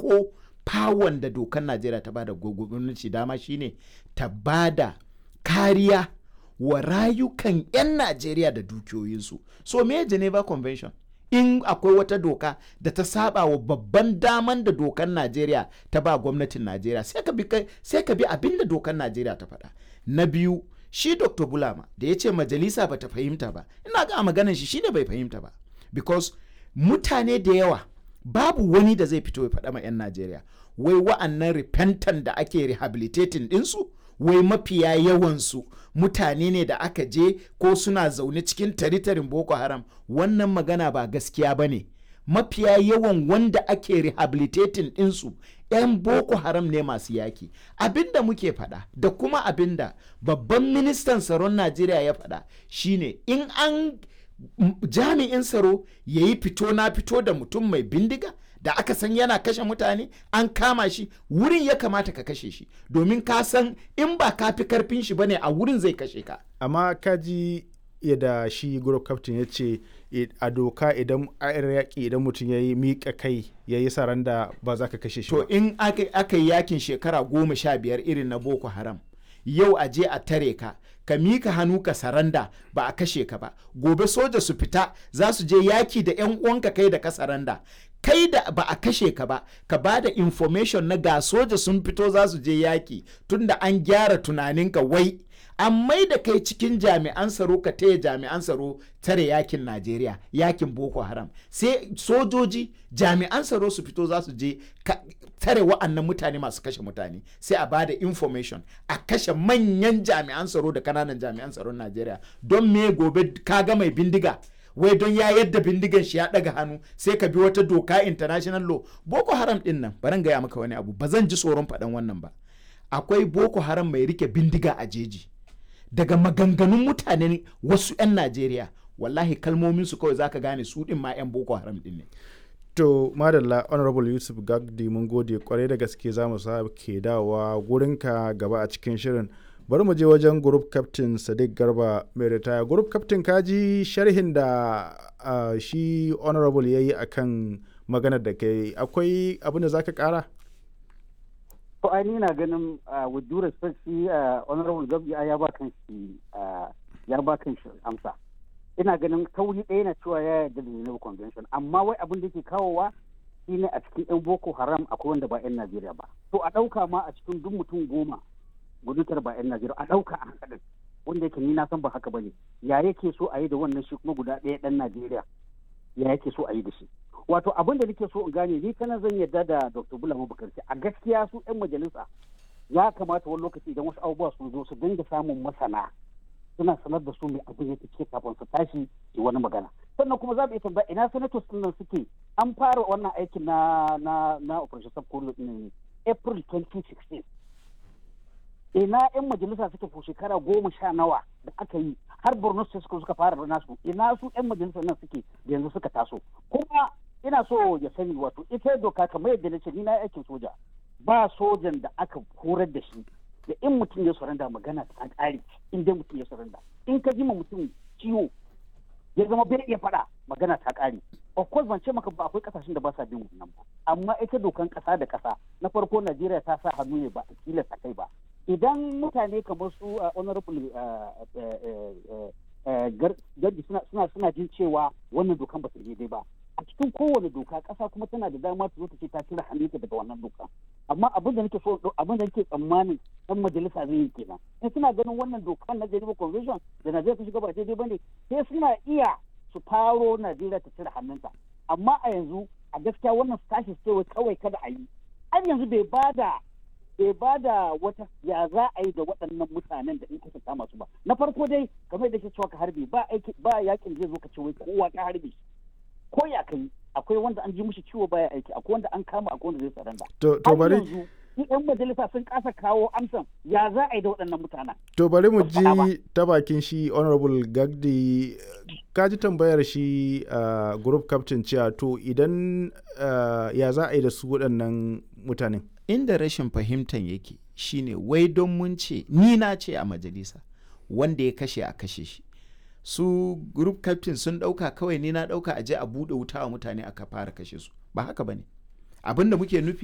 farko fawon da dokar najeriya ta bada gwamnati dama shine ta bada kariya wa rayukan 'yan najeriya da dukiyoyinsu so me geneva convention in akwai wata doka da ta saba wa babban daman da dokar najeriya ta ba gwamnatin najeriya sai ka bi sai ka bi abin da dokar najeriya ta faɗa na biyu shi dr bulama da ya ce majalisa ba ta fahimta ba ina ga maganan shi shine bai fahimta ba because mutane da yawa babu wani da zai fito ya faɗa ma 'yan najeriya wai wa'annan repentant da ake rehabilitating ɗinsu wai mafiya yawansu mutane ne da aka je ko suna zaune cikin taritarin boko haram wannan magana ba gaskiya ba ne mafiya yawan wanda ake rehabilitating ɗinsu 'yan boko haram ne masu yaki abinda muke faɗa da kuma abinda babban ministan tsaron najeriya ya faɗa shine in an jami'in tsaro ya yi fito na fito da mutum mai bindiga da aka san yana kashe mutane an kama shi wurin ya kamata ka kashe shi domin ka san in ba ka fi karfin shi bane a wurin zai kashe ka amma kaji yadda shi group captain ya ce a doka idan a yaƙi idan mutum ya yi miƙa kai ya yi saranda ba za ka kashe shi to in aka yi yakin shekara goma sha biyar irin na boko haram yau a je a tare ka ka mika hannu ka saranda ba a kashe ka ba gobe soja su fita za su je yaki da yan uwanka kai da ka saranda kai da ba a kashe ka ba ka ba da information na ga soja sun fito za su je yaki tunda an gyara tunaninka wai an mai da kai cikin jami'an tsaro ka taya jami'an tsaro tare yakin najeriya yakin boko haram sai sojoji jami'an tsaro su fito za su je tare wa'annan mutane masu kashe mutane sai a ba da information a kashe manyan jami'an tsaro da kananan jami'an tsaron najeriya don me gobe kaga mai bindiga wai don ya yadda bindigan shi ya daga hannu sai ka bi wata doka international law boko haram din nan baran gaya maka wani abu ba zan ji tsoron faɗan wannan ba akwai boko haram mai rike bindiga a jeji daga maganganun mutanen wasu 'yan najeriya wallahi kalmomin su kawai zaka gane su din ma 'yan boko haram din ne to madalla honorable yusuf gagdi mun gode kwarai da gaske za mu ke dawowa gurinka gaba a cikin shirin bari mu je wajen group captain sadiq garba mai ritaya group captain kaji sharhin da uh, shi honorable ya yi akan maganar da kai akwai abin da za ka kara to ai na ganin with due respect shi honorable gabi ya ba kan shi ya ba kan shi amsa ina ganin kauri ɗaya na cewa ya yarda da Geneva Convention amma wai abin da ke kawowa shine a cikin 'yan Boko Haram akwai wanda ba 'yan Najeriya ba to a ɗauka ma a cikin duk mutum goma gudutar ba 'yan Najeriya a ɗauka a haka wanda yake ni na san ba haka bane ya yake so a yi da wannan shi kuma guda ɗaya ɗan Najeriya ya yake so a yi da shi wato abin da nake so in gane ni kana zan yarda da Dr. Bulama Bukarti a gaskiya su 'yan majalisa ya kamata wani lokaci idan wasu abubuwa sun zo su dinga samun masana suna sanar da su mai abin yake ce kafin su tashi yi wani magana sannan kuma za mu iya tambaya ina senators din nan suke an fara wannan aikin na na na operation subcool din april 2016 ina yan majalisa suke ko shekara goma sha nawa da aka yi har borno state suka suka fara nasu ina su yan majalisa nan suke da yanzu suka taso kuma ina so ya sani wato ita doka kamar yadda na ce ni na aikin soja ba sojan da aka horar da shi da in mutum ya saranda magana ta ƙare in dai mutum ya saranda in ka jima mutum ciwo ya zama bai iya faɗa magana ta ƙare of course ban ce maka ba akwai ƙasashen da ba sa bin wannan ba amma ita dokan ƙasa da ƙasa na farko Najeriya ta sa hannu ne ba a tilasta kai ba idan mutane kamar su honorable gardi suna suna jin cewa wannan dokan ba ta daidai ba a cikin kowane doka ƙasa kuma tana da dama ta zo ta ce ta cire hannunta daga wannan doka amma abin da nake so abin da nake tsammanin dan majalisa zai yi kenan in suna ganin wannan doka na Geneva Convention da Najeriya ta shiga ba daidai bane sai suna iya su faro Najeriya ta cire hannunta amma a yanzu a gaskiya wannan tashi sai kawai kada a yi an yanzu bai bada bai bada wata ya za a yi da waɗannan mutanen da in aka kama su ba na farko dai kamar da ke cewa ka harbe ba aiki ba yakin zai zo ka ce wai kowa ka harbe ko ya kai akwai wanda an ji mushi ciwo baya aiki akwai wanda an kama akwai wanda zai saranda to to bari yan majalisa sun kasa kawo amsan ya za a yi da waɗannan mutanen to bari mu ji ta bakin shi honorable gagdi ka ji tambayar shi uh, group captain cewa to idan uh, ya za a yi da su waɗannan mutanen inda rashin fahimtan yake shine wai don mun ce ni na ce a majalisa wanda ya kashe a kashe shi su group captain sun dauka kawai ni na dauka aje a bude wuta wa mutane aka fara kashe su ba haka bane abin da muke nufi